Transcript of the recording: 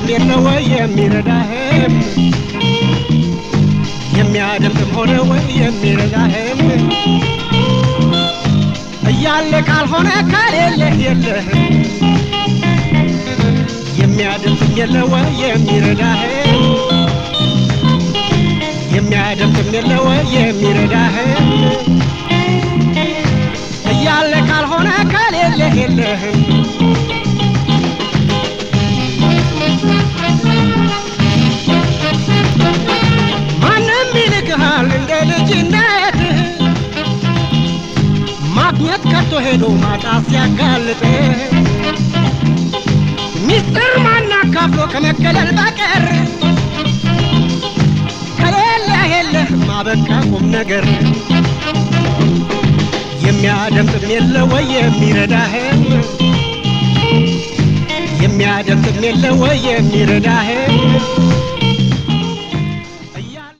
የሚያደምጥም የለ ወይ የሚረዳህም የሚያደምጥም ሆነ ወይ የሚረዳህም እያለ ካልሆነ ከሌለህ የለህም የሚያደምጥም የለ ወይ የሚረዳህም የሚያደምጥም የለ ወይ የሚረዳህም እያለ ካልሆነ ከሌለህ የለህም ማንም ይልክሃል እንደ ልጅነትህ ማግኘት ከቶ ሄዶ ማጣት ሲያጋልጥህ ሚስጥር ማናካፍሎ ከመገለል በቀር ከሌለህ የለህም አበቃ ቁም ነገር የሚያደምጥም የለ ወይ የሚረዳህም የሚያደምጥም የለ ወይ የሚረዳህም